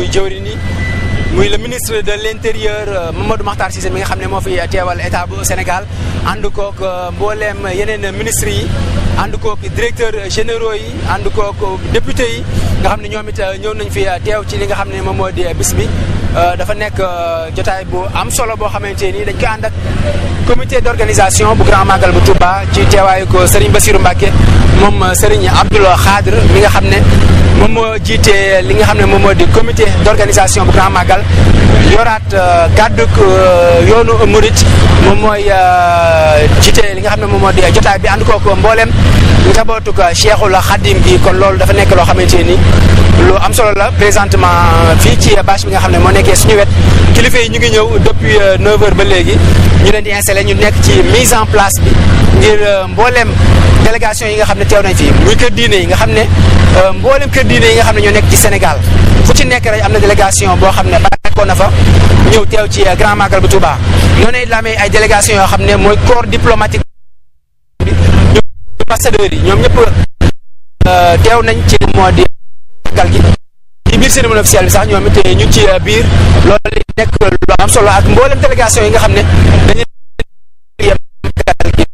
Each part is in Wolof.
jëwriñ yi muy le ministre de l' intérieur Mamadou Makhtar Cissé mi nga xam ne moo fi teewal état bu Sénégal ànd kook mbooleem yeneen ministres yi ànd kook directeur généraux yi ànd kook député yi nga xam ne ñoom it ñëw nañ fi teew ci li nga xam ne moom moo di bis bi dafa nekk jotaay bu am solo boo xamante ni dañ ko ànd ak comité d' organisation bu grand magal bu Touba ci teewaayu ko Serigne Bassirou Mbacké moom Serigne Abdoul Khadr mi nga xam ne moom moo jiite li nga xam ne moom moo di comité d' organisation bu grand magal yoraat gàdduk yoonu Murit moom mooy jiite li nga xam ne moom moo di jotaay bi ànd kook mboolem njabootuk Cheikhul Khadim gi kon loolu dafa nekk loo xamante ni lu am solo la présentement fii ci bâche bi nga xam ne moo nekkee suñu wet kilifa yi ñu ngi ñëw depuis 9h ba léegi ñu leen di installé ñu nekk ci mise en place bi ngir mboolem délégation yi nga xam ne teew nañ fi muy kër diine yi nga xam ne mboolem kër diine yi nga xam ne ñoo nekk ci Sénégal fu ci nekk rek am na délégation boo xam ne bàyyeekoo na fa ñëw teew ci Grand Magal bu Touba noonu la amee ay délégation yoo xam ne mooy corps diplomatique bi ñu ambassadeurs yi ñoom ñëpp teew nañ ci moo di magal gi ci biir cérémonie officielle bi sax ñoom it ñu ngi ci biir loolu li nekk lu am solo ak mboolem délégation yi nga xam ne dañuy magal gi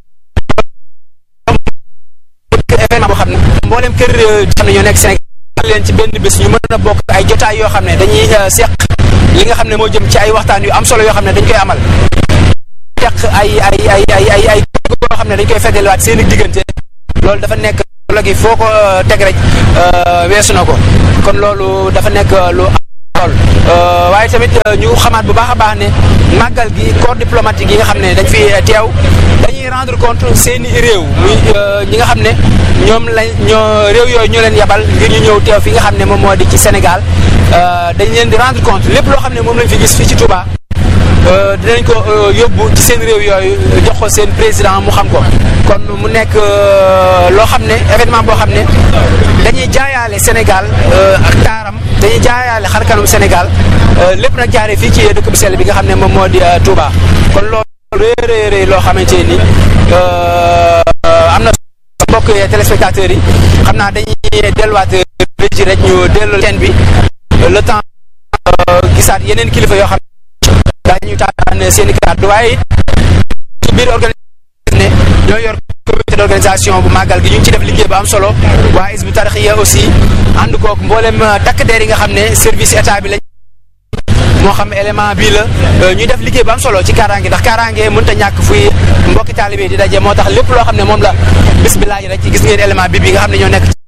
événement boo xam ne mboolem kër xam ne ñoo nekk Sénégal leen ci benn bés ñu mën a bokk ay jotaay yoo xam ne dañuy seq li nga xam ne moo jëm ci ay waxtaan yu am solo yoo xam ne dañ koy amal seq ay ay ay ay ay ay yoo xam ne dañ koy feddaliwaat seen i diggante loolu dafa nekk logi foo ko teg rek weesu na ko kon loolu dafa nekk lu lool waaye tamit ñu xamaat bu baax a baax ne màggal gi corps diplomatique yi nga xam ne dañ fi teew dañuy rendre compte seeni réew muy ñi nga xam ne ñoom lañ ñoo réew yooyu ñoo leen yabal ngir ñu ñëw teew fi nga xam ne moom moo di ci Sénégal dañ leen di rendre compte lépp loo xam ne moom lañ fi gis fii ci Touba dinañ ko yóbbu ci seen réew yooyu jox ko seen président mu xam ko kon mu nekk loo xam ne événement boo xam ne dañuy jaayaale Sénégal ak taaram dañuy jaayaale xar kanum Sénégal lépp nag jaaree fii ci dëkk bu sell bi nga xam ne moom moo di Touba kon loolu rëy rëy loo xamante ni am na mbokk téléspectateurs yi xam naa dañuy delluwaat régi rek ñu dellu teen bi le temps gisaat yeneen kilifa yoo xam daañu taataan seen i kàddu waaye ci biir organisation ne ñoo yor comité d' organisation bu màggal gi ñu ngi ci def liggéey bu am solo waa Hizbut Tarqiyyah aussi ànd kook mboolem takk der yi nga xam ne service état bi lañ moo xam élément bii la ñuy def liggéey bu am solo ci kaaraange ndax kaaraange mënut a ñàkk fuy mbokki taalibe di daje moo tax lépp loo xam ne moom la bis bi laaj rek gis ngeen élément bi bi nga xam ne ñoo nekk